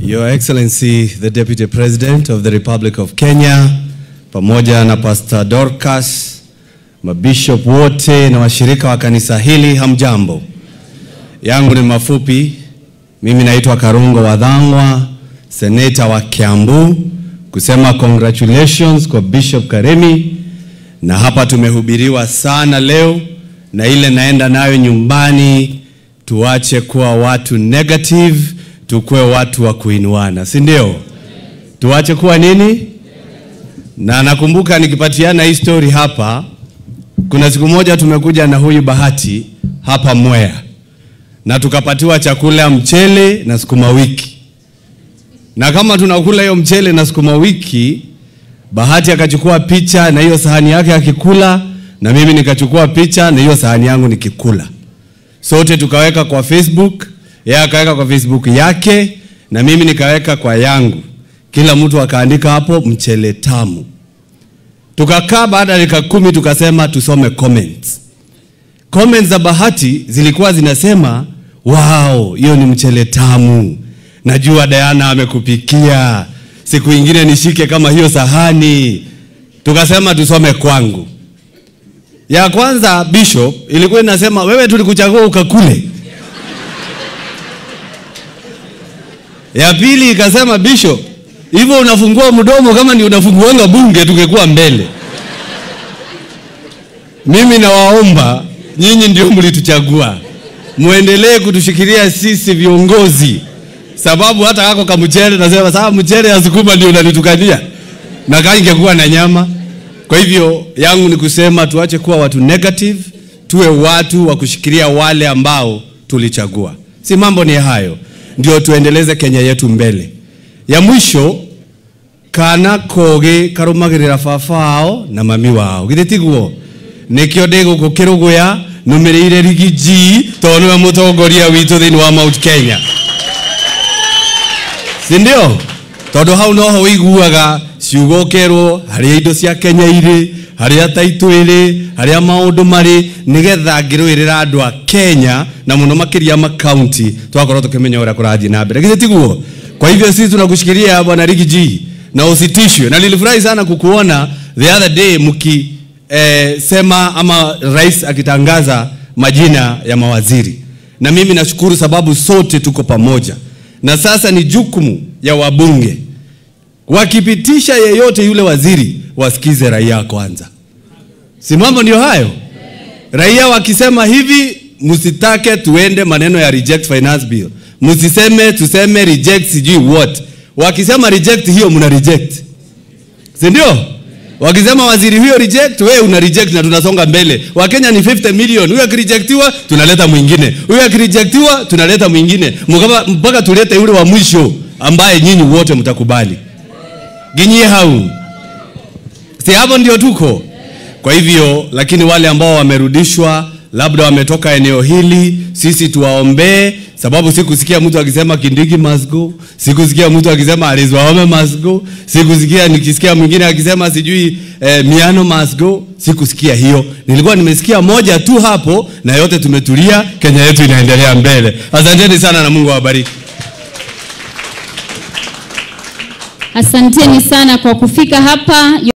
Your Excellency the Deputy President of the Republic of Kenya, pamoja na Pastor Dorcas, mabishop wote na washirika wa kanisa hili, hamjambo. Yangu ni mafupi. Mimi naitwa Karungo Wadhangwa, seneta wa Kiambu, kusema congratulations kwa Bishop Karemi, na hapa tumehubiriwa sana leo, na ile naenda nayo nyumbani, tuache kuwa watu negative, tukuwe watu wa kuinuana, si ndio? Tuache kuwa nini? Na nakumbuka nikipatiana hii story hapa, kuna siku moja tumekuja na huyu Bahati hapa Mwea na tukapatiwa chakula mchele na sukuma wiki, na kama tunakula hiyo mchele na sukuma wiki, Bahati akachukua picha na hiyo sahani yake akikula, na mimi nikachukua picha na hiyo sahani yangu nikikula, sote tukaweka kwa Facebook, yeye akaweka kwa Facebook yake na mimi nikaweka kwa yangu, kila mtu akaandika hapo mchele tamu. Tukakaa baada ya dakika kumi tukasema tusome comments. Comments za Bahati zilikuwa zinasema wow, hiyo ni mchele tamu, najua Diana amekupikia, siku ingine nishike kama hiyo sahani. Tukasema tusome kwangu. Ya kwanza Bishop ilikuwa inasema wewe tulikuchagua ukakule. Ya pili ikasema Bishop, hivyo unafungua mdomo kama ni unafunguanga bunge tungekuwa mbele. Mimi nawaomba nyinyi ndio mlituchagua, muendelee kutushikilia sisi viongozi, sababu hata kako kamchele nasema sawa, mchele ya sukuma ndio unanitukania na kaa ingekuwa na nyama. Kwa hivyo yangu ni kusema tuache kuwa watu negative, tuwe watu wa kushikilia wale ambao tulichagua. Si mambo ni hayo, ndio tuendeleze Kenya yetu mbele. Ya mwisho kana koge karumagirira baba wao na mami wao githĩ tiguo nĩkĩo ndĩ gũkũ kĩrũgũya nũmĩrĩire rigiji tondũ nĩwe mũtongoria witũ thĩinĩ wa Mount Kenya si ndio tondũ hau noho ũiguaga ciugo ũkerwo harĩa indo cia Kenya irĩ harĩa taitũ ĩrĩ harĩa maũndũ marĩ nĩgetha ngĩrũĩrĩra andũ a Kenya na mũno makĩria makaunti twakorwo tukimenya ũrĩa kũrathiĩ na mbere githĩ tiguo kwa hivyo sisi tunakushikilia bwana Rigiji na usitishwe na nilifurahi sana kukuona the other day mki eh, sema ama rais akitangaza majina ya mawaziri, na mimi nashukuru sababu sote tuko pamoja, na sasa ni jukumu ya wabunge wakipitisha yeyote yule waziri, wasikize raia kwanza. Si mambo ndio hayo? Raia wakisema hivi, msitake tuende maneno ya reject finance bill, msiseme tuseme reject sijui what. Wakisema reject hiyo, mna reject, si ndio? Wakisema waziri huyo reject, wewe una reject na tunasonga mbele. Wakenya ni 50 million. Huyo akirejectiwa tunaleta mwingine. Huyo akirejectiwa tunaleta mwingine. Mkaba mpaka tulete yule wa mwisho ambaye nyinyi wote mtakubali. Ginyie hau. Si hapo ndio tuko. Kwa hivyo lakini wale ambao wamerudishwa labda wametoka eneo hili, sisi tuwaombee, sababu sikusikia mtu akisema Kindiki must go, sikusikia mtu akisema Alice Wahome must go, sikusikia nikisikia mwingine akisema sijui eh, Miano must go, sikusikia hiyo. Nilikuwa nimesikia moja tu hapo, na yote tumetulia, Kenya yetu inaendelea mbele. Asanteni sana na Mungu awabariki. Asanteni sana kwa kufika hapa.